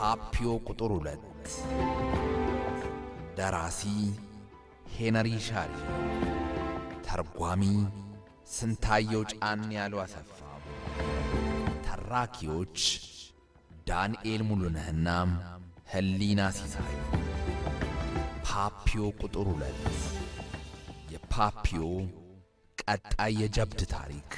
ፓፒዮ ቁጥር ሁለት ደራሲ ሄነሪ ሻሪ፣ ተርጓሚ ስንታየው ጫን ያሉ አሰፋ፣ ተራኪዎች ዳንኤል ሙሉነህና ህሊና ሲሳይ። ፓፒዮ ቁጥር ሁለት የፓፒዮ ቀጣይ የጀብድ ታሪክ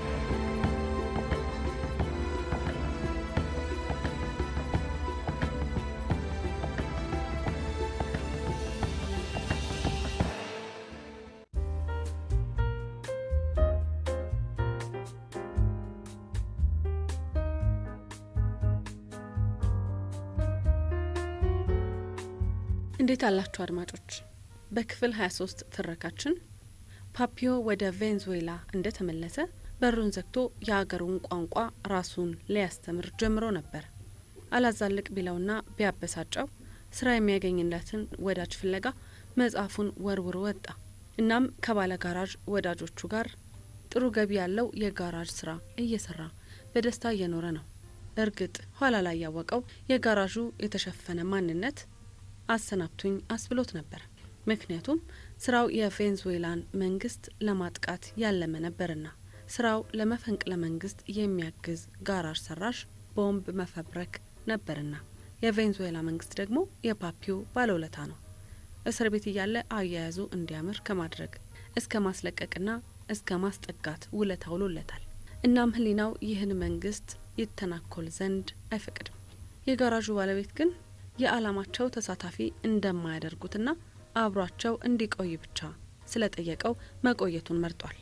እንዴት አላችሁ አድማጮች? በክፍል 23 ትረካችን ፓፒዮ ወደ ቬንዙዌላ እንደተመለሰ በሩን ዘግቶ የአገሩን ቋንቋ ራሱን ሊያስተምር ጀምሮ ነበር። አላዛልቅ ቢለውና ቢያበሳጨው ስራ የሚያገኝለትን ወዳጅ ፍለጋ መጽሐፉን ወርውሮ ወጣ። እናም ከባለ ጋራዥ ወዳጆቹ ጋር ጥሩ ገቢ ያለው የጋራዥ ስራ እየሰራ በደስታ እየኖረ ነው። እርግጥ ኋላ ላይ ያወቀው የጋራዡ የተሸፈነ ማንነት አሰናብቱኝ አስብሎት ነበር። ምክንያቱም ስራው የቬንዙዌላን መንግስት ለማጥቃት ያለመ ነበርና ስራው ለመፈንቅለ መንግስት የሚያግዝ ጋራዥ ሰራሽ ቦምብ መፈብረክ ነበርና የቬንዙዌላ መንግስት ደግሞ የፓፒዮ ባለውለታ ነው። እስር ቤት እያለ አያያዙ እንዲያምር ከማድረግ እስከ ማስለቀቅና እስከ ማስጠጋት ውለታ ውሎለታል። እናም ህሊናው ይህን መንግስት ይተናኮል ዘንድ አይፈቅድም። የጋራዡ ባለቤት ግን የዓላማቸው ተሳታፊ እንደማያደርጉትና አብሯቸው እንዲቆይ ብቻ ስለጠየቀው መቆየቱን መርጧል።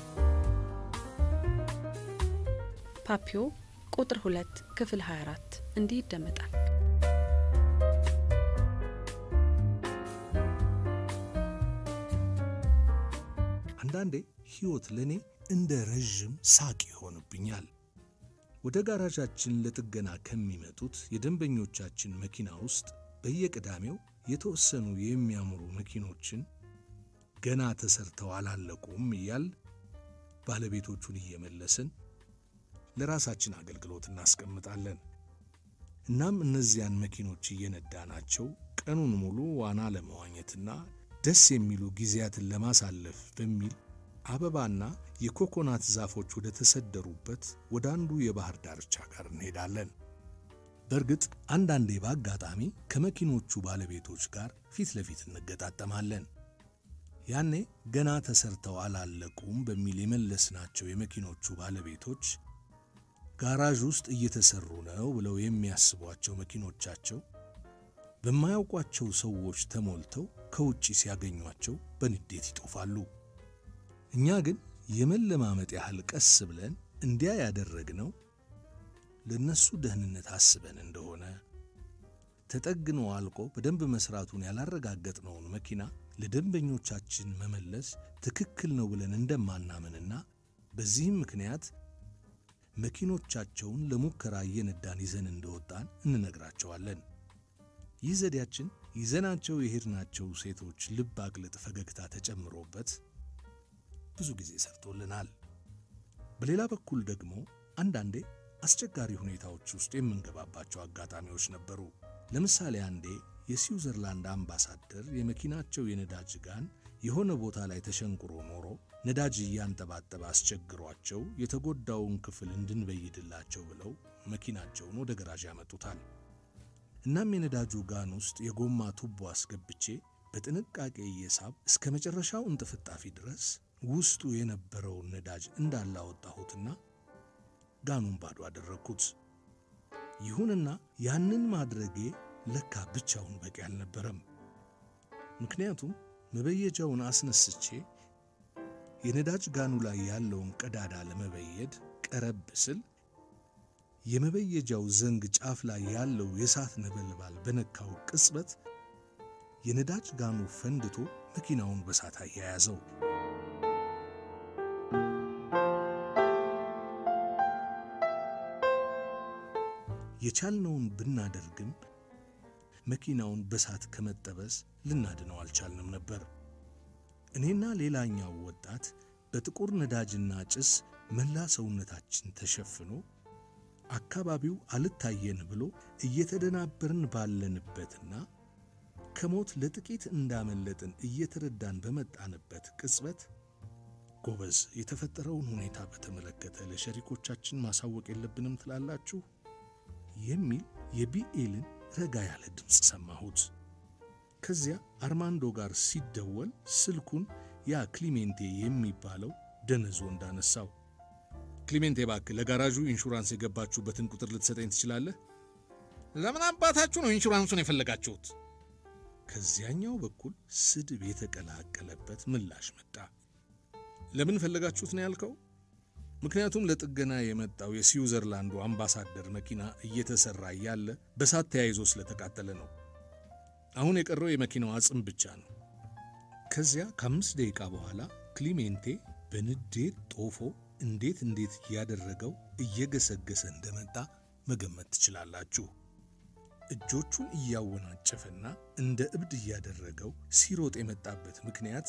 ፓፒዮ ቁጥር ሁለት ክፍል 24 እንዲህ ይደመጣል። አንዳንዴ ሕይወት ለእኔ እንደ ረዥም ሳቅ ይሆንብኛል። ወደ ጋራዣችን ለጥገና ከሚመጡት የደንበኞቻችን መኪና ውስጥ በየቅዳሜው የተወሰኑ የሚያምሩ መኪኖችን ገና ተሰርተው አላለቁም እያል ባለቤቶቹን እየመለስን ለራሳችን አገልግሎት እናስቀምጣለን። እናም እነዚያን መኪኖች እየነዳናቸው ቀኑን ሙሉ ዋና ለመዋኘትና ደስ የሚሉ ጊዜያትን ለማሳለፍ በሚል አበባና የኮኮናት ዛፎች ወደ ተሰደሩበት ወደ አንዱ የባህር ዳርቻ ጋር እንሄዳለን። በእርግጥ አንዳንዴ በአጋጣሚ ከመኪኖቹ ባለቤቶች ጋር ፊት ለፊት እንገጣጠማለን። ያኔ ገና ተሰርተው አላለቁም በሚል የመለስናቸው የመኪኖቹ ባለቤቶች ጋራዥ ውስጥ እየተሰሩ ነው ብለው የሚያስቧቸው መኪኖቻቸው በማያውቋቸው ሰዎች ተሞልተው ከውጪ ሲያገኟቸው በንዴት ይጦፋሉ። እኛ ግን የመለማመጥ ያህል ቀስ ብለን እንዲያ ያደረግነው ለነሱ ደህንነት አስበን እንደሆነ ተጠግኖ አልቆ በደንብ መስራቱን ያላረጋገጥነውን መኪና ለደንበኞቻችን መመለስ ትክክል ነው ብለን እንደማናምንና በዚህም ምክንያት መኪኖቻቸውን ለሙከራ እየነዳን ይዘን እንደወጣን እንነግራቸዋለን። ይህ ዘዴያችን ይዘናቸው የሄድናቸው ሴቶች ልብ አቅልጥ ፈገግታ ተጨምሮበት ብዙ ጊዜ ሰርቶልናል። በሌላ በኩል ደግሞ አንዳንዴ አስቸጋሪ ሁኔታዎች ውስጥ የምንገባባቸው አጋጣሚዎች ነበሩ። ለምሳሌ አንዴ የስዊዘርላንድ አምባሳደር የመኪናቸው የነዳጅ ጋን የሆነ ቦታ ላይ ተሸንቁሮ ኖሮ ነዳጅ እያንጠባጠበ አስቸግሯቸው የተጎዳውን ክፍል እንድንበይድላቸው ብለው መኪናቸውን ወደ ገራዥ ያመጡታል። እናም የነዳጁ ጋን ውስጥ የጎማ ቱቦ አስገብቼ በጥንቃቄ እየሳብ እስከ መጨረሻው እንጥፍጣፊ ድረስ ውስጡ የነበረውን ነዳጅ እንዳላወጣሁትና ጋኑን ባዶ አደረግኩት። ይሁንና ያንን ማድረጌ ለካ ብቻውን በቂ አልነበረም። ምክንያቱም መበየጃውን አስነስቼ የነዳጅ ጋኑ ላይ ያለውን ቀዳዳ ለመበየድ ቀረብ ስል የመበየጃው ዘንግ ጫፍ ላይ ያለው የእሳት ነበልባል በነካው ቅጽበት የነዳጅ ጋኑ ፈንድቶ መኪናውን በሳት አያያዘው። የቻልነውን ብናደርግም መኪናውን በሳት ከመጠበስ ልናድነው አልቻልንም ነበር። እኔና ሌላኛው ወጣት በጥቁር ነዳጅና ጭስ መላ ሰውነታችን ተሸፍኖ አካባቢው አልታየን ብሎ እየተደናበርን ባለንበትና ከሞት ለጥቂት እንዳመለጥን እየተረዳን በመጣንበት ቅጽበት ጎበዝ፣ የተፈጠረውን ሁኔታ በተመለከተ ለሸሪኮቻችን ማሳወቅ የለብንም ትላላችሁ? የሚል የቢኤልን ረጋ ያለ ድምፅ ሰማሁት። ከዚያ አርማንዶ ጋር ሲደወል ስልኩን ያ ክሊሜንቴ የሚባለው ደነዞ እንዳነሳው ክሊሜንቴ እባክህ ለጋራዡ ኢንሹራንስ የገባችሁበትን ቁጥር ልትሰጠኝ ትችላለህ? ለምን አባታችሁ ነው ኢንሹራንሱን የፈለጋችሁት? ከዚያኛው በኩል ስድብ የተቀላቀለበት ምላሽ መጣ። ለምን ፈለጋችሁት ነው ያልከው? ምክንያቱም ለጥገና የመጣው የስዊዘርላንዱ አምባሳደር መኪና እየተሰራ እያለ በሳት ተያይዞ ስለተቃጠለ ነው። አሁን የቀረው የመኪናው አጽም ብቻ ነው። ከዚያ ከአምስት ደቂቃ በኋላ ክሊሜንቴ በንዴት ጦፎ እንዴት እንዴት እያደረገው እየገሰገሰ እንደመጣ መገመት ትችላላችሁ። እጆቹን እያወናጨፈና እንደ እብድ እያደረገው ሲሮጥ የመጣበት ምክንያት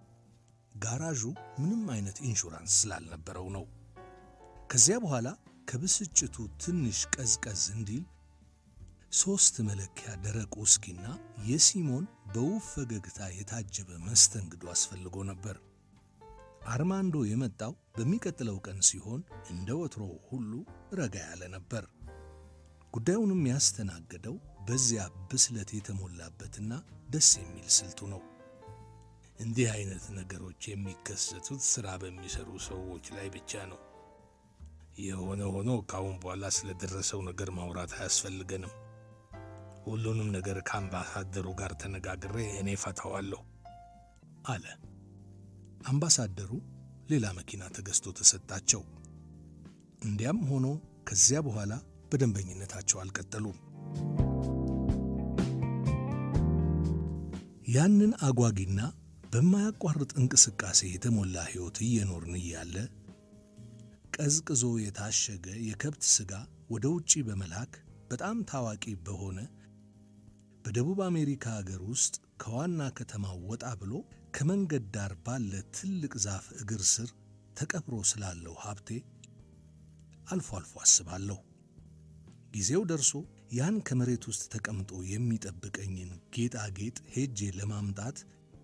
ጋራዡ ምንም አይነት ኢንሹራንስ ስላልነበረው ነው። ከዚያ በኋላ ከብስጭቱ ትንሽ ቀዝቀዝ እንዲል ሦስት መለኪያ ደረቅ ውስኪና የሲሞን በውብ ፈገግታ የታጀበ መስተንግዶ አስፈልጎ ነበር። አርማንዶ የመጣው በሚቀጥለው ቀን ሲሆን እንደ ወትሮው ሁሉ ረጋ ያለ ነበር። ጉዳዩንም ያስተናገደው በዚያ ብስለት የተሞላበትና ደስ የሚል ስልቱ ነው። እንዲህ አይነት ነገሮች የሚከሰቱት ሥራ በሚሰሩ ሰዎች ላይ ብቻ ነው። የሆነ ሆኖ ከአሁን በኋላ ስለደረሰው ነገር ማውራት አያስፈልገንም። ሁሉንም ነገር ከአምባሳደሩ ጋር ተነጋግሬ እኔ ፈታዋለሁ አለ። አምባሳደሩ ሌላ መኪና ተገዝቶ ተሰጣቸው። እንዲያም ሆኖ ከዚያ በኋላ በደንበኝነታቸው አልቀጠሉም። ያንን አጓጊና በማያቋርጥ እንቅስቃሴ የተሞላ ሕይወት እየኖርን እያለ ቀዝቅዞ የታሸገ የከብት ሥጋ ወደ ውጪ በመላክ በጣም ታዋቂ በሆነ በደቡብ አሜሪካ አገር ውስጥ ከዋና ከተማው ወጣ ብሎ ከመንገድ ዳር ባለ ትልቅ ዛፍ እግር ስር ተቀብሮ ስላለው ሀብቴ አልፎ አልፎ አስባለሁ። ጊዜው ደርሶ ያን ከመሬት ውስጥ ተቀምጦ የሚጠብቀኝን ጌጣጌጥ ሄጄ ለማምጣት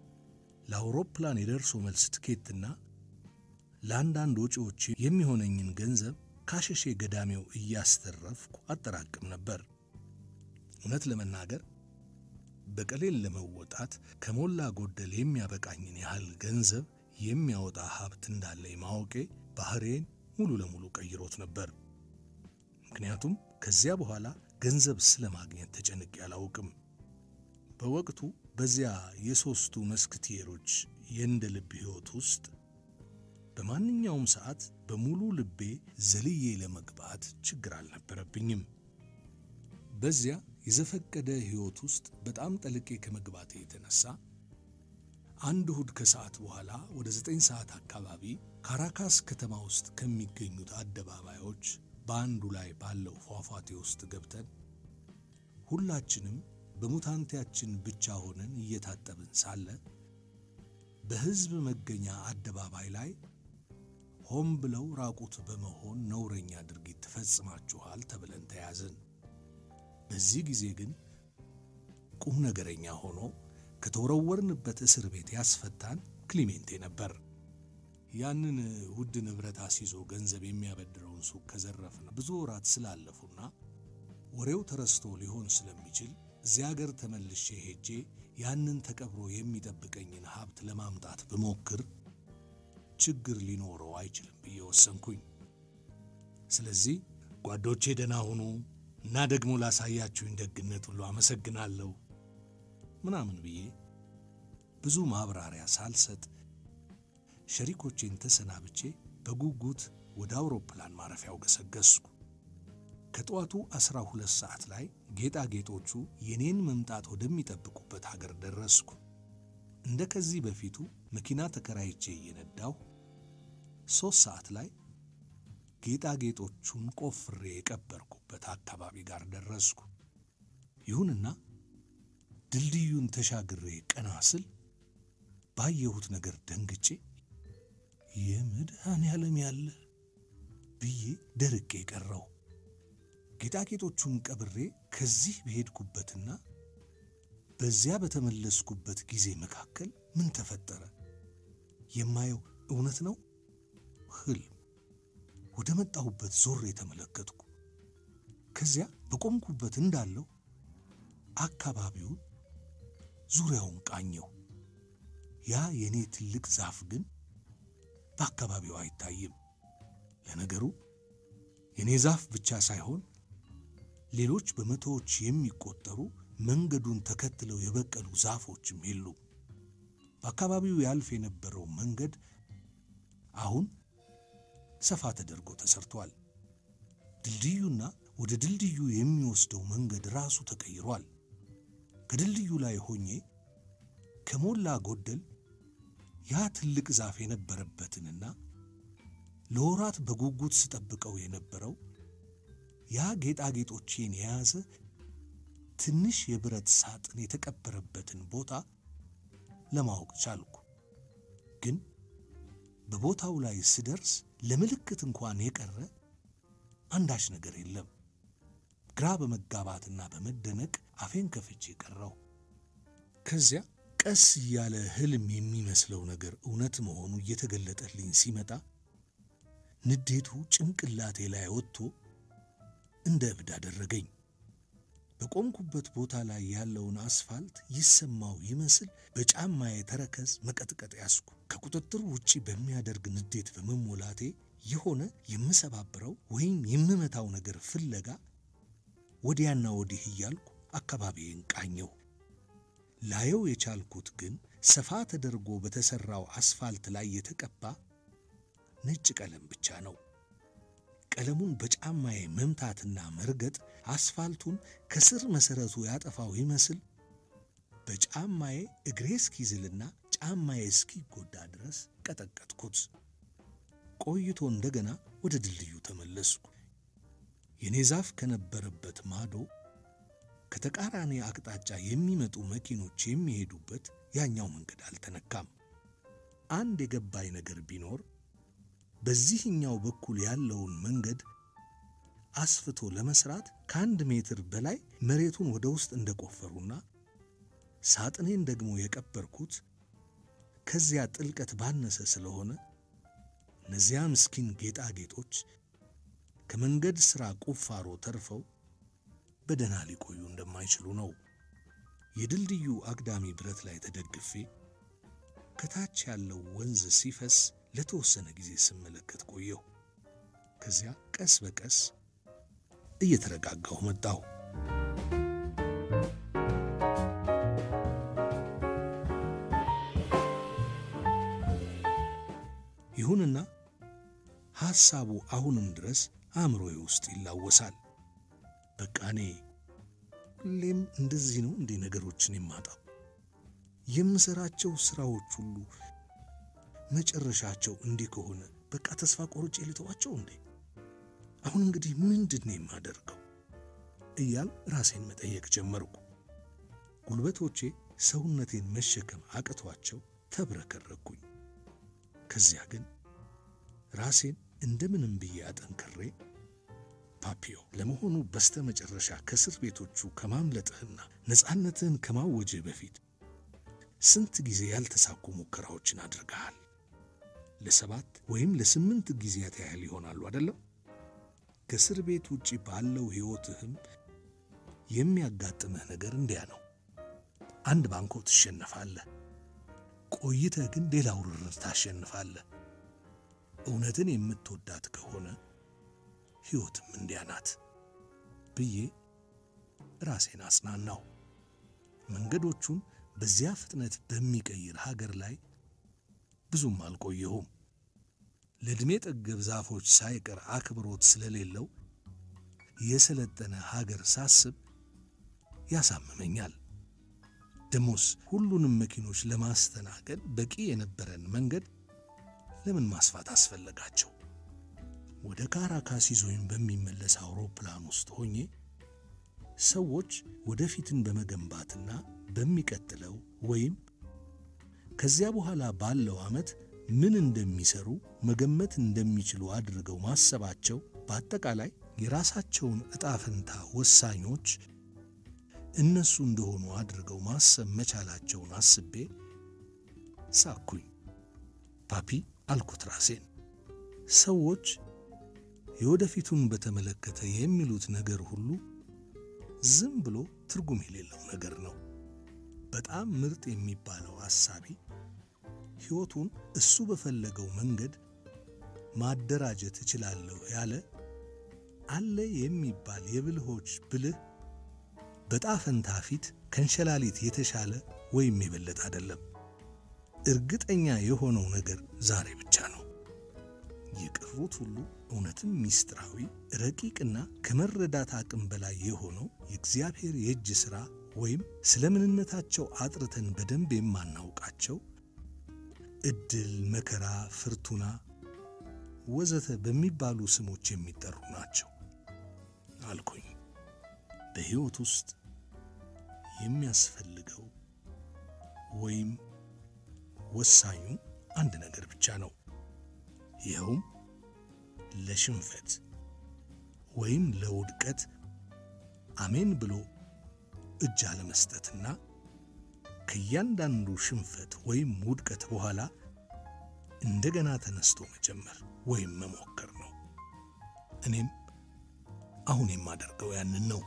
ለአውሮፕላን የደርሶ መልስ ትኬትና ለአንዳንድ ወጪዎች የሚሆነኝን ገንዘብ ካሸሼ ገዳሜው እያስተረፍኩ አጠራቅም ነበር። እውነት ለመናገር በቀሌል ለመወጣት ከሞላ ጎደል የሚያበቃኝን ያህል ገንዘብ የሚያወጣ ሀብት እንዳለኝ ማወቄ ባህሬን ሙሉ ለሙሉ ቀይሮት ነበር። ምክንያቱም ከዚያ በኋላ ገንዘብ ስለ ማግኘት ተጨንቄ አላውቅም። በወቅቱ በዚያ የሦስቱ መስክቲየሮች የእንደ ልብ ሕይወት ውስጥ በማንኛውም ሰዓት በሙሉ ልቤ ዘልዬ ለመግባት ችግር አልነበረብኝም። በዚያ የዘፈቀደ ሕይወት ውስጥ በጣም ጠልቄ ከመግባቴ የተነሳ አንድ እሁድ ከሰዓት በኋላ ወደ ዘጠኝ ሰዓት አካባቢ ካራካስ ከተማ ውስጥ ከሚገኙት አደባባዮች በአንዱ ላይ ባለው ፏፏቴ ውስጥ ገብተን ሁላችንም በሙታንቴያችን ብቻ ሆነን እየታጠብን ሳለ በሕዝብ መገኛ አደባባይ ላይ ሆን ብለው ራቁት በመሆን ነውረኛ ድርጊት ትፈጽማችኋል ተብለን ተያዝን። በዚህ ጊዜ ግን ቁም ነገረኛ ሆኖ ከተወረወርንበት እስር ቤት ያስፈታን ክሊሜንቴ ነበር። ያንን ውድ ንብረት አስይዞ ገንዘብ የሚያበድረውን ሱቅ ከዘረፍን ብዙ ወራት ስላለፉና ወሬው ተረስቶ ሊሆን ስለሚችል እዚያ አገር ተመልሼ ሄጄ ያንን ተቀብሮ የሚጠብቀኝን ሀብት ለማምጣት ብሞክር ችግር ሊኖረው አይችልም ብዬ ወሰንኩኝ። ስለዚህ ጓዶቼ ደህና ሁኑ እና ደግሞ ላሳያችሁኝ ደግነት ሁሉ አመሰግናለሁ ምናምን ብዬ ብዙ ማብራሪያ ሳልሰጥ ሸሪኮቼን ተሰናብቼ በጉጉት ወደ አውሮፕላን ማረፊያው ገሰገስኩ። ከጠዋቱ ዐሥራ ሁለት ሰዓት ላይ ጌጣጌጦቹ የኔን መምጣት ወደሚጠብቁበት ሀገር ደረስኩ። እንደ ከዚህ በፊቱ መኪና ተከራይቼ እየነዳሁ ሦስት ሰዓት ላይ ጌጣጌጦቹን ቆፍሬ የቀበርኩበት አካባቢ ጋር ደረስኩ። ይሁንና ድልድዩን ተሻግሬ ቀና ስል ባየሁት ነገር ደንግጬ የመድኃኔ ዓለም ያለ ብዬ ደርቄ ቀረው። ጌጣጌጦቹን ቀብሬ ከዚህ በሄድኩበትና በዚያ በተመለስኩበት ጊዜ መካከል ምን ተፈጠረ? የማየው እውነት ነው? ህልም? ወደ መጣሁበት ዞሬ የተመለከትኩ። ከዚያ በቆምኩበት እንዳለው አካባቢውን ዙሪያውን ቃኘው። ያ የኔ ትልቅ ዛፍ ግን በአካባቢው አይታይም። ለነገሩ የኔ ዛፍ ብቻ ሳይሆን ሌሎች በመቶዎች የሚቆጠሩ መንገዱን ተከትለው የበቀሉ ዛፎችም የሉም። በአካባቢው ያልፍ የነበረው መንገድ አሁን ሰፋ ተደርጎ ተሰርቷል። ድልድዩና ወደ ድልድዩ የሚወስደው መንገድ ራሱ ተቀይሯል። ከድልድዩ ላይ ሆኜ ከሞላ ጎደል ያ ትልቅ ዛፍ የነበረበትንና ለወራት በጉጉት ስጠብቀው የነበረው ያ ጌጣጌጦቼን የያዘ ትንሽ የብረት ሳጥን የተቀበረበትን ቦታ ለማወቅ ቻልኩ። ግን በቦታው ላይ ስደርስ ለምልክት እንኳን የቀረ አንዳች ነገር የለም። ግራ በመጋባትና በመደነቅ አፌን ከፍቼ ቀረው። ከዚያ ቀስ እያለ ህልም የሚመስለው ነገር እውነት መሆኑ እየተገለጠልኝ ሲመጣ ንዴቱ ጭንቅላቴ ላይ ወጥቶ እንደ እብድ አደረገኝ። በቆምኩበት ቦታ ላይ ያለውን አስፋልት ይሰማው ይመስል በጫማዬ ተረከዝ መቀጥቀጥ ያስኩ። ከቁጥጥር ውጪ በሚያደርግ ንዴት በመሞላቴ የሆነ የምሰባብረው ወይም የምመታው ነገር ፍለጋ ወዲያና ወዲህ እያልኩ አካባቢዬን ቃኘው። ላየው የቻልኩት ግን ሰፋ ተደርጎ በተሰራው አስፋልት ላይ የተቀባ ነጭ ቀለም ብቻ ነው። ቀለሙን በጫማዬ መምታትና መርገጥ አስፋልቱን ከስር መሰረቱ ያጠፋው ይመስል በጫማዬ እግሬ እስኪዝልና ጫማዬ እስኪጎዳ ድረስ ቀጠቀጥኩት። ቆይቶ እንደገና ወደ ድልድዩ ተመለስኩ። የኔ ዛፍ ከነበረበት ማዶ ከተቃራኒ አቅጣጫ የሚመጡ መኪኖች የሚሄዱበት ያኛው መንገድ አልተነካም። አንድ የገባኝ ነገር ቢኖር በዚህኛው በኩል ያለውን መንገድ አስፍቶ ለመስራት ከአንድ ሜትር በላይ መሬቱን ወደ ውስጥ እንደቆፈሩና ሳጥኔን ደግሞ የቀበርኩት ከዚያ ጥልቀት ባነሰ ስለሆነ እነዚያ ምስኪን ጌጣጌጦች ከመንገድ ሥራ ቁፋሮ ተርፈው በደህና ሊቆዩ እንደማይችሉ ነው። የድልድዩ አግዳሚ ብረት ላይ ተደግፌ ከታች ያለው ወንዝ ሲፈስ ለተወሰነ ጊዜ ስመለከት ቆየሁ። ከዚያ ቀስ በቀስ እየተረጋጋሁ መጣሁ። ይሁንና ሐሳቡ አሁንም ድረስ አእምሮዬ ውስጥ ይላወሳል። በቃ እኔ ሁሌም እንደዚህ ነው እንዴ ነገሮችን የማጣው? የምሰራቸው ሥራዎች ሁሉ መጨረሻቸው እንዲህ ከሆነ በቃ ተስፋ ቆርጬ ልተዋቸው እንዴ? አሁን እንግዲህ ምንድን ነው የማደርገው? እያል ራሴን መጠየቅ ጀመርኩ። ጉልበቶቼ ሰውነቴን መሸከም አቅቷቸው ተብረከረኩኝ። ከዚያ ግን ራሴን እንደምንም ብዬ አጠንክሬ ፓፒዮ፣ ለመሆኑ በስተ መጨረሻ ከእስር ቤቶቹ ከማምለጥህና ነፃነትህን ከማወጅህ በፊት ስንት ጊዜ ያልተሳኩ ሙከራዎችን አድርገሃል? ለሰባት ወይም ለስምንት ጊዜያት ያህል ይሆናሉ አይደለም? ከእስር ቤት ውጪ ባለው ሕይወትህም የሚያጋጥምህ ነገር እንዲያ ነው። አንድ ባንኮ ትሸነፋለህ፣ ቆይተህ ግን ሌላ ውርርድ ታሸንፋለህ። እውነትን የምትወዳት ከሆነ ሕይወትም እንዲያ ናት ብዬ ራሴን አጽናናው። መንገዶቹን በዚያ ፍጥነት በሚቀይር ሀገር ላይ ብዙም አልቆየሁም። ለዕድሜ ጠገብ ዛፎች ሳይቀር አክብሮት ስለሌለው የሰለጠነ ሀገር ሳስብ ያሳምመኛል። ደሞስ ሁሉንም መኪኖች ለማስተናገድ በቂ የነበረን መንገድ ለምን ማስፋት አስፈለጋቸው? ወደ ካራካስ ይዞኝ በሚመለስ አውሮፕላን ውስጥ ሆኜ ሰዎች ወደፊትን በመገንባትና በሚቀጥለው ወይም ከዚያ በኋላ ባለው ዓመት ምን እንደሚሰሩ መገመት እንደሚችሉ አድርገው ማሰባቸው በአጠቃላይ የራሳቸውን ዕጣ ፈንታ ወሳኞች እነሱ እንደሆኑ አድርገው ማሰብ መቻላቸውን አስቤ ሳኩኝ። ፓፒ አልኩት ራሴን። ሰዎች የወደፊቱን በተመለከተ የሚሉት ነገር ሁሉ ዝም ብሎ ትርጉም የሌለው ነገር ነው። በጣም ምርጥ የሚባለው አሳቢ ሕይወቱን እሱ በፈለገው መንገድ ማደራጀት እችላለሁ ያለ አለ የሚባል የብልሆች ብልህ በጣፈንታ ፊት ከእንሸላሊት የተሻለ ወይም የበለጠ አይደለም። እርግጠኛ የሆነው ነገር ዛሬ ብቻ ነው። የቀሩት ሁሉ እውነትም ሚስጥራዊ ረቂቅና ከመረዳት አቅም በላይ የሆነው የእግዚአብሔር የእጅ ሥራ ወይም ስለ ምንነታቸው አጥርተን በደንብ የማናውቃቸው ዕድል፣ መከራ፣ ፍርቱና ወዘተ በሚባሉ ስሞች የሚጠሩ ናቸው አልኩኝ። በሕይወት ውስጥ የሚያስፈልገው ወይም ወሳኙ አንድ ነገር ብቻ ነው። ይኸውም ለሽንፈት ወይም ለውድቀት አሜን ብሎ እጅ አለመስጠትና ከእያንዳንዱ ሽንፈት ወይም ውድቀት በኋላ እንደገና ተነስቶ መጀመር ወይም መሞከር ነው። እኔም አሁን የማደርገው ያንን ነው።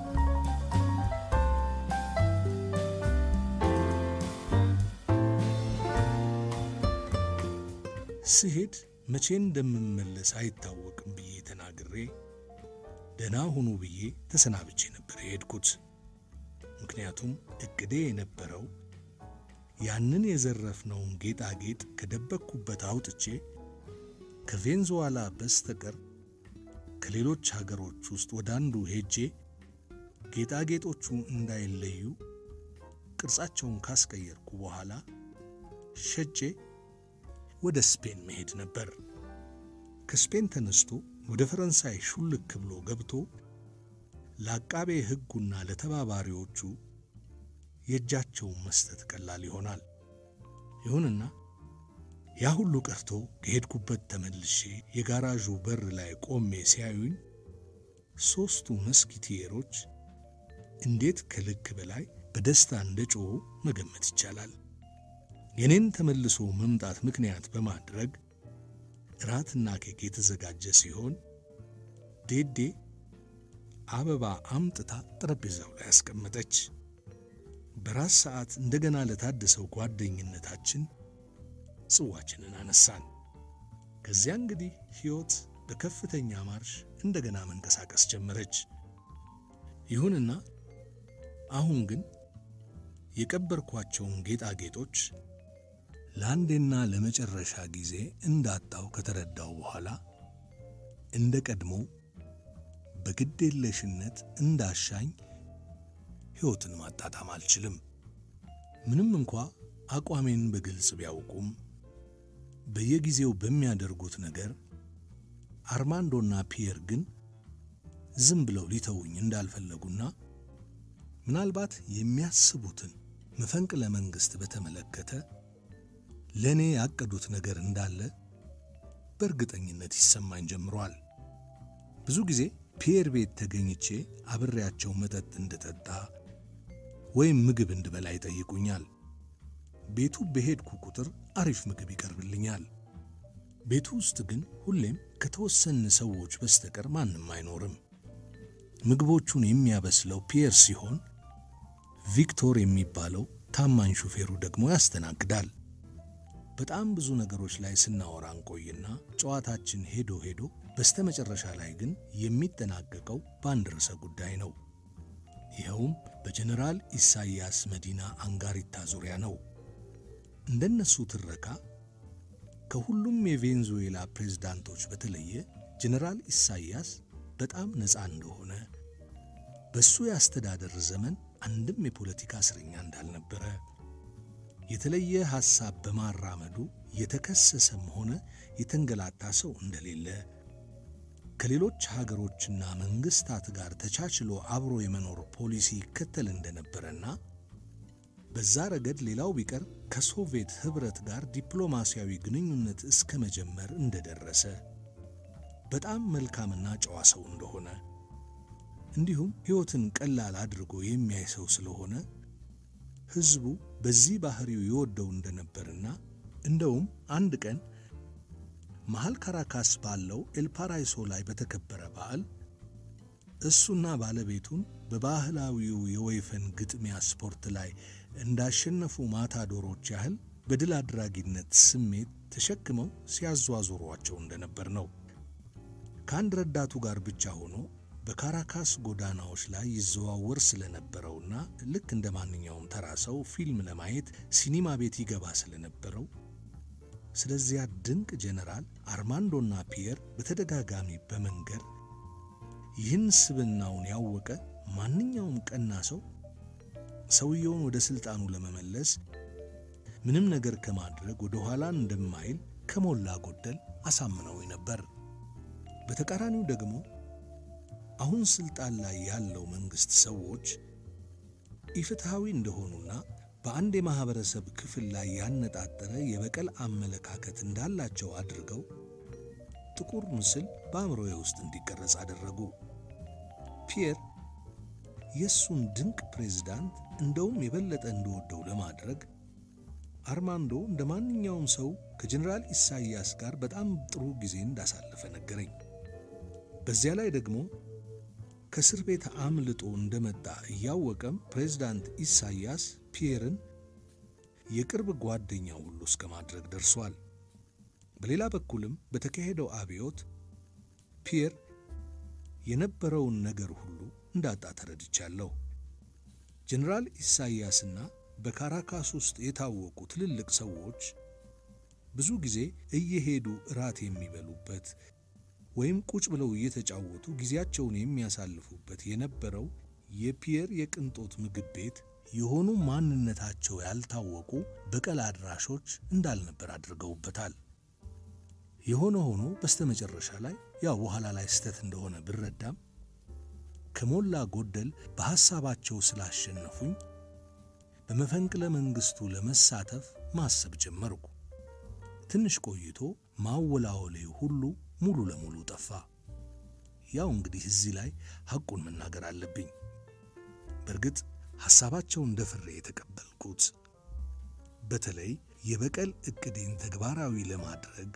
ስሄድ መቼ እንደምመለስ አይታወቅም ብዬ ተናግሬ ደህና ሁኑ ብዬ ተሰናብቼ ነበር የሄድኩት። ምክንያቱም እቅዴ የነበረው ያንን የዘረፍነውን ጌጣጌጥ ከደበቅኩበት አውጥቼ ከቬንዙዋላ በስተቀር ከሌሎች ሀገሮች ውስጥ ወደ አንዱ ሄጄ ጌጣጌጦቹ እንዳይለዩ ቅርጻቸውን ካስቀየርኩ በኋላ ሸጬ ወደ ስፔን መሄድ ነበር። ከስፔን ተነስቶ ወደ ፈረንሳይ ሹልክ ብሎ ገብቶ ለአቃቤ ሕጉና ለተባባሪዎቹ የእጃቸውን መስጠት ቀላል ይሆናል። ይሁንና ያ ሁሉ ቀርቶ ከሄድኩበት ተመልሼ የጋራዡ በር ላይ ቆሜ ሲያዩኝ ሦስቱ መስኪቲየሮች እንዴት ከልክ በላይ በደስታ እንደ ጮኹ መገመት ይቻላል። የኔን ተመልሶ መምጣት ምክንያት በማድረግ እራትና ኬክ የተዘጋጀ ሲሆን ዴዴ አበባ አምጥታ ጠረጴዛው ላይ አስቀመጠች። በራስ ሰዓት እንደገና ለታደሰው ጓደኝነታችን ጽዋችንን አነሳን። ከዚያ እንግዲህ ሕይወት በከፍተኛ ማርሽ እንደገና መንቀሳቀስ ጀመረች። ይሁንና አሁን ግን የቀበርኳቸውን ጌጣጌጦች ለአንዴና ለመጨረሻ ጊዜ እንዳጣው ከተረዳው በኋላ እንደ ቀድሞ በግዴለሽነት እንዳሻኝ ሕይወትን ማጣጣም አልችልም። ምንም እንኳ አቋሜን በግልጽ ቢያውቁም በየጊዜው በሚያደርጉት ነገር አርማንዶና ፒየር ግን ዝም ብለው ሊተውኝ እንዳልፈለጉና ምናልባት የሚያስቡትን መፈንቅለ መንግሥት በተመለከተ ለእኔ ያቀዱት ነገር እንዳለ በእርግጠኝነት ይሰማኝ ጀምሯል። ብዙ ጊዜ ፒየር ቤት ተገኝቼ አብሬያቸው መጠጥ እንድጠጣ ወይም ምግብ እንድበላ ይጠይቁኛል። ቤቱ በሄድኩ ቁጥር አሪፍ ምግብ ይቀርብልኛል። ቤቱ ውስጥ ግን ሁሌም ከተወሰኑ ሰዎች በስተቀር ማንም አይኖርም። ምግቦቹን የሚያበስለው ፒየር ሲሆን ቪክቶር የሚባለው ታማኝ ሹፌሩ ደግሞ ያስተናግዳል። በጣም ብዙ ነገሮች ላይ ስናወራ እንቆይና ጨዋታችን ሄዶ ሄዶ በስተመጨረሻ ላይ ግን የሚጠናቀቀው በአንድ ርዕሰ ጉዳይ ነው። ይኸውም በጀነራል ኢሳይያስ መዲና አንጋሪታ ዙሪያ ነው። እንደነሱ ትረካ ከሁሉም የቬንዙዌላ ፕሬዝዳንቶች በተለየ ጀነራል ኢሳይያስ በጣም ነፃ እንደሆነ፣ በሱ የአስተዳደር ዘመን አንድም የፖለቲካ እስረኛ እንዳልነበረ፣ የተለየ ሐሳብ በማራመዱ የተከሰሰም ሆነ የተንገላታ ሰው እንደሌለ፣ ከሌሎች ሀገሮችና መንግስታት ጋር ተቻችሎ አብሮ የመኖር ፖሊሲ ይከተል እንደነበረና በዛ ረገድ ሌላው ቢቀር ከሶቪየት ኅብረት ጋር ዲፕሎማሲያዊ ግንኙነት እስከ መጀመር እንደደረሰ በጣም መልካምና ጨዋ ሰው እንደሆነ እንዲሁም ሕይወትን ቀላል አድርጎ የሚያይ ሰው ስለሆነ ሕዝቡ በዚህ ባህሪው ይወደው እንደነበርና እንደውም አንድ ቀን መሃል ካራካስ ባለው ኤልፓራይሶ ላይ በተከበረ በዓል እሱና ባለቤቱን በባህላዊው የወይፈን ግጥሚያ ስፖርት ላይ እንዳሸነፉ ማታዶሮች ያህል በድል አድራጊነት ስሜት ተሸክመው ሲያዟዙሯቸው እንደነበር ነው። ከአንድ ረዳቱ ጋር ብቻ ሆኖ በካራካስ ጎዳናዎች ላይ ይዘዋወር ስለነበረውና ልክ እንደ ማንኛውም ተራ ሰው ፊልም ለማየት ሲኒማ ቤት ይገባ ስለነበረው ስለዚያ ድንቅ ጄኔራል አርማንዶና ፒየር በተደጋጋሚ በመንገር ይህን ስብናውን ያወቀ ማንኛውም ቀና ሰው ሰውየውን ወደ ሥልጣኑ ለመመለስ ምንም ነገር ከማድረግ ወደ ኋላ እንደማይል ከሞላ ጎደል አሳምነው ነበር። በተቃራኒው ደግሞ አሁን ሥልጣን ላይ ያለው መንግሥት ሰዎች ኢፍትሐዊ እንደሆኑና በአንድ የማኅበረሰብ ክፍል ላይ ያነጣጠረ የበቀል አመለካከት እንዳላቸው አድርገው ጥቁር ምስል በአእምሮዬ ውስጥ እንዲቀረጽ አደረጉ። ፒየር የእሱን ድንቅ ፕሬዝዳንት እንደውም የበለጠ እንደወደው ለማድረግ አርማንዶ እንደ ማንኛውም ሰው ከጀኔራል ኢሳይያስ ጋር በጣም ጥሩ ጊዜ እንዳሳለፈ ነገረኝ። በዚያ ላይ ደግሞ ከእስር ቤት አምልጦ እንደመጣ እያወቀም ፕሬዝዳንት ኢሳይያስ ፒየርን የቅርብ ጓደኛው ሁሉ እስከ ማድረግ ደርሷል። በሌላ በኩልም በተካሄደው አብዮት ፒየር የነበረውን ነገር ሁሉ እንዳጣ ተረድቻለሁ። ጀኔራል ኢሳይያስና በካራካስ ውስጥ የታወቁ ትልልቅ ሰዎች ብዙ ጊዜ እየሄዱ እራት የሚበሉበት ወይም ቁጭ ብለው እየተጫወቱ ጊዜያቸውን የሚያሳልፉበት የነበረው የፒየር የቅንጦት ምግብ ቤት የሆኑ ማንነታቸው ያልታወቁ በቀል አድራሾች እንዳልነበር አድርገውበታል። የሆነ ሆኖ በስተመጨረሻ ላይ ያው በኋላ ላይ ስተት እንደሆነ ብረዳም ከሞላ ጎደል በሐሳባቸው ስላሸነፉኝ በመፈንቅለ መንግሥቱ ለመሳተፍ ማሰብ ጀመርኩ። ትንሽ ቆይቶ ማወላወሌ ሁሉ ሙሉ ለሙሉ ጠፋ። ያው እንግዲህ እዚህ ላይ ሐቁን መናገር አለብኝ። በእርግጥ ሐሳባቸውን ደፍሬ የተቀበልኩት በተለይ የበቀል ዕቅዴን ተግባራዊ ለማድረግ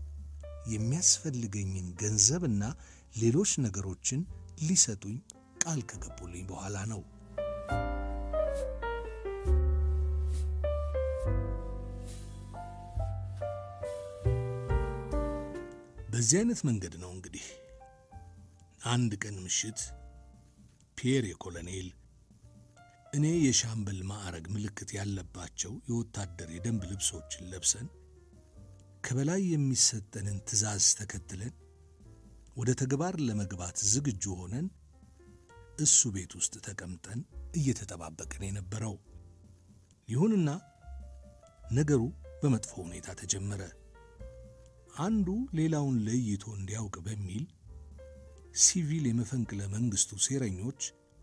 የሚያስፈልገኝን ገንዘብና ሌሎች ነገሮችን ሊሰጡኝ ቃል ከገቡልኝ በኋላ ነው። በዚህ አይነት መንገድ ነው እንግዲህ አንድ ቀን ምሽት ፒየር የኮሎኔል እኔ የሻምበል ማዕረግ ምልክት ያለባቸው የወታደር የደንብ ልብሶችን ለብሰን ከበላይ የሚሰጠንን ትዕዛዝ ተከትለን ወደ ተግባር ለመግባት ዝግጁ ሆነን እሱ ቤት ውስጥ ተቀምጠን እየተጠባበቅን የነበረው። ይሁንና ነገሩ በመጥፎ ሁኔታ ተጀመረ። አንዱ ሌላውን ለይቶ እንዲያውቅ በሚል ሲቪል የመፈንቅለ መንግሥቱ ሴረኞች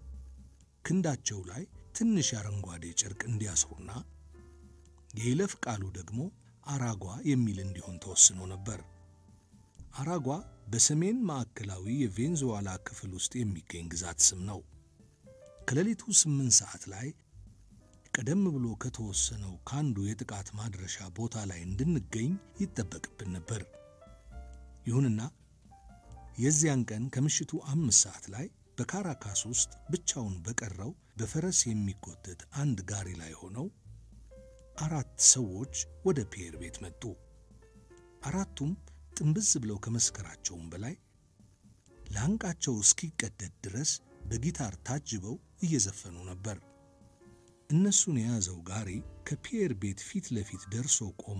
ክንዳቸው ላይ ትንሽ አረንጓዴ ጨርቅ እንዲያስሩና የይለፍ ቃሉ ደግሞ አራጓ የሚል እንዲሆን ተወስኖ ነበር። አራጓ በሰሜን ማዕከላዊ የቬንዙዋላ ክፍል ውስጥ የሚገኝ ግዛት ስም ነው። ከሌሊቱ ስምንት ሰዓት ላይ ቀደም ብሎ ከተወሰነው ከአንዱ የጥቃት ማድረሻ ቦታ ላይ እንድንገኝ ይጠበቅብን ነበር። ይሁንና የዚያን ቀን ከምሽቱ አምስት ሰዓት ላይ በካራካስ ውስጥ ብቻውን በቀረው በፈረስ የሚጎተት አንድ ጋሪ ላይ ሆነው አራት ሰዎች ወደ ፒየር ቤት መጡ። አራቱም ጥንብዝ ብለው ከመስከራቸውም በላይ ላንቃቸው እስኪቀደድ ድረስ በጊታር ታጅበው እየዘፈኑ ነበር። እነሱን የያዘው ጋሪ ከፒየር ቤት ፊት ለፊት ደርሶ ቆሞ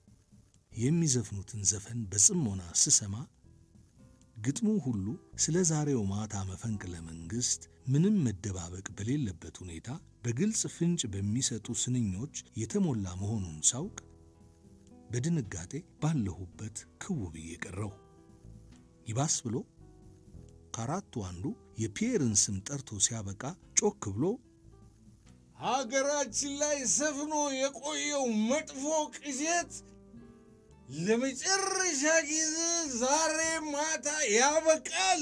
የሚዘፍኑትን ዘፈን በጽሞና ስሰማ ግጥሙ ሁሉ ስለ ዛሬው ማታ መፈንቅለ መንግሥት ምንም መደባበቅ በሌለበት ሁኔታ በግልጽ ፍንጭ በሚሰጡ ስንኞች የተሞላ መሆኑን ሳውቅ በድንጋጤ ባለሁበት ክው ብዬ ቀረሁ። ይባስ ብሎ ከአራቱ አንዱ የፒየርን ስም ጠርቶ ሲያበቃ ጮክ ብሎ ሀገራችን ላይ ሰፍኖ የቆየው መጥፎ ቅዠት ለመጨረሻ ጊዜ ዛሬ ማታ ያበቃል።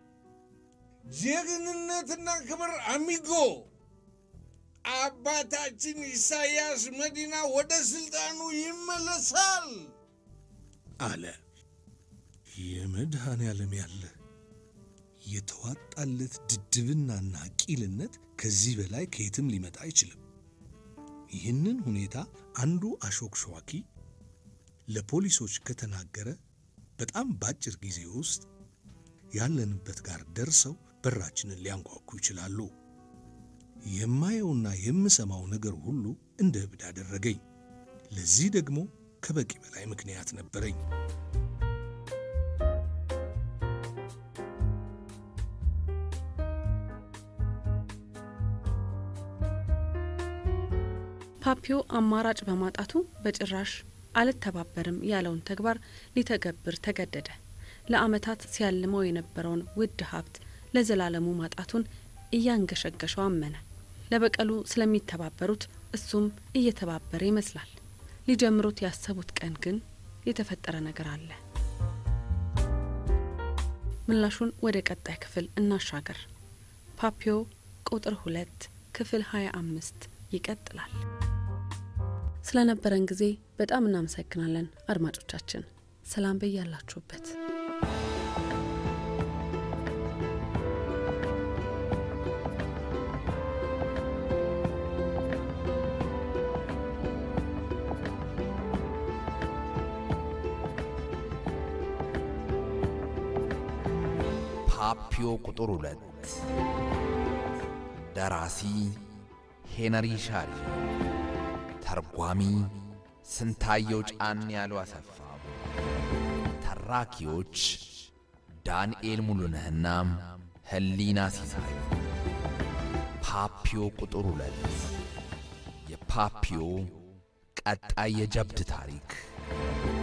ጀግንነትና ክብር አሚጎ አባታችን ኢሳያስ መዲና ወደ ስልጣኑ ይመለሳል አለ። የመድኃኔ ዓለም ያለ የተዋጣለት ድድብናና ቂልነት ከዚህ በላይ ከየትም ሊመጣ አይችልም። ይህንን ሁኔታ አንዱ አሾክሿኪ ለፖሊሶች ከተናገረ በጣም በአጭር ጊዜ ውስጥ ያለንበት ጋር ደርሰው በራችንን ሊያንኳኩ ይችላሉ። የማየውና የምሰማው ነገር ሁሉ እንደ እብድ አደረገኝ። ለዚህ ደግሞ ከበቂ በላይ ምክንያት ነበረኝ። ፓፒዮ አማራጭ በማጣቱ በጭራሽ አልተባበርም ያለውን ተግባር ሊተገብር ተገደደ። ለዓመታት ሲያልመው የነበረውን ውድ ሀብት ለዘላለሙ ማጣቱን እያንገሸገሸው አመነ። ለበቀሉ ስለሚተባበሩት እሱም እየተባበረ ይመስላል። ሊጀምሩት ያሰቡት ቀን ግን የተፈጠረ ነገር አለ። ምላሹን ወደ ቀጣይ ክፍል እናሻገር። ፓፒዮ ቁጥር ሁለት ክፍል ሀያ አምስት ይቀጥላል። ስለነበረን ጊዜ በጣም እናመሰግናለን አድማጮቻችን። ሰላም በያላችሁበት። ፓፒዮ ቁጥር ሁለት ደራሲ ሄነሪ ሻሪ፣ ተርጓሚ ስንታየው ጫን ያሉ አሰፋ፣ ተራኪዎች ዳንኤል ሙሉነህና ህሊና ሲሳይ። ፓፒዮ ቁጥር ሁለት የፓፒዮ ቀጣይ የጀብድ ታሪክ